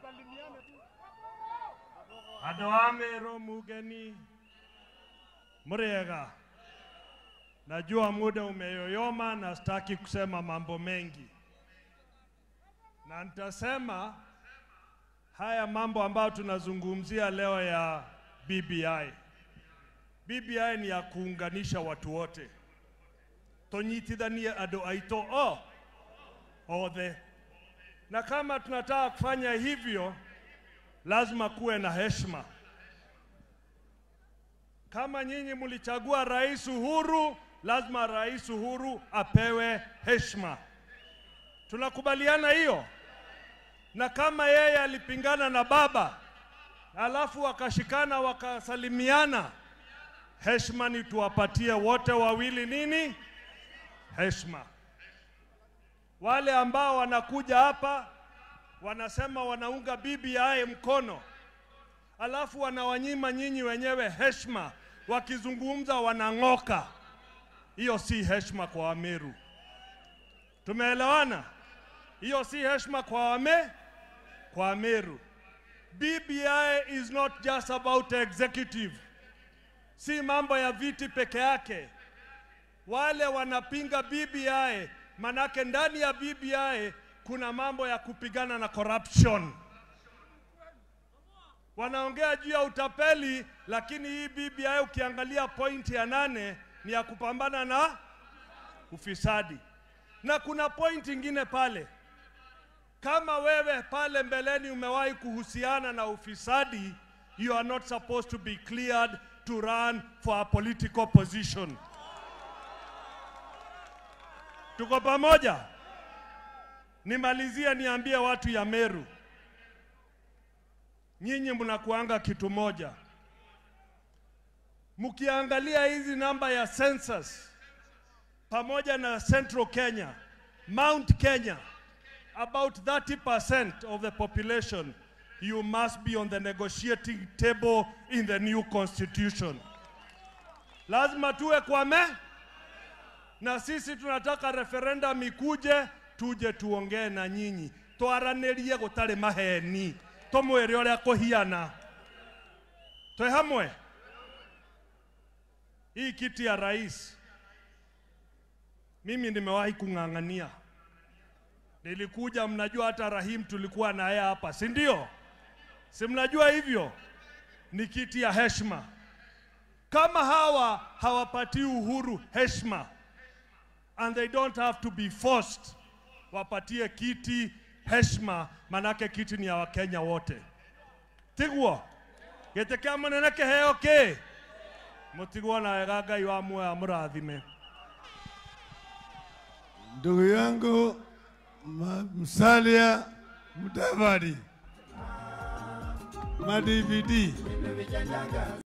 andå a Meru mugeni mrega najua muda umeyoyoma na sitaki kusema mambo mengi na nitasema haya mambo ambayo tunazungumzia leo ya BBI. BBI ni ya kuunganisha watu wote tonyitithanie andå aitå o othe na kama tunataka kufanya hivyo lazima kuwe na heshima. Kama nyinyi mlichagua Rais Uhuru, lazima Rais Uhuru apewe heshima. Tunakubaliana hiyo? Na kama yeye alipingana na baba alafu wakashikana wakasalimiana, heshima ni tuwapatie wote wawili nini? Heshima. Wale ambao wanakuja hapa wanasema wanaunga BBI mkono, alafu wanawanyima nyinyi wenyewe heshima, wakizungumza wanang'oka. Hiyo si heshima kwa Wameru. Tumeelewana? Hiyo si heshima kwa wame kwa Wameru. BBI is not just about executive, si mambo ya viti peke yake. Wale wanapinga BBI, manake ndani ya BBI kuna mambo ya kupigana na corruption. Wanaongea juu ya utapeli, lakini hii BBI ukiangalia pointi ya nane ni ya kupambana na ufisadi, na kuna pointi ingine pale. Kama wewe pale mbeleni umewahi kuhusiana na ufisadi, you are not supposed to be cleared to run for a political position. Tuko pamoja? Nimalizie niambie watu ya Meru, nyinyi mnakuanga kitu moja. Mkiangalia hizi namba ya census pamoja na Central Kenya, Mount Kenya, about 30% of the population, you must be on the negotiating table in the new constitution. Lazima tuwe kwa me, na sisi tunataka referendum ikuje tuje tuongee na nyinyi twaranirie gutari maheni tumwire uria kuhiana twe hamwe hii kiti ya rais mimi nimewahi kung'ang'ania nilikuja mnajua hata rahim tulikuwa naye hapa si ndio si mnajua hivyo ni kiti ya heshima kama hawa hawapatii uhuru heshima and they don't have to be forced wapatie kiti heshima, manake kiti ni ya Wakenya wote. Tiguo gĩtĩ kĩa mũnene kĩheo kĩ mũtigwo na wega Ngai wa muoya mũrathime. Ndugu yangu Ma- Musalia Mudavadi, ma DVD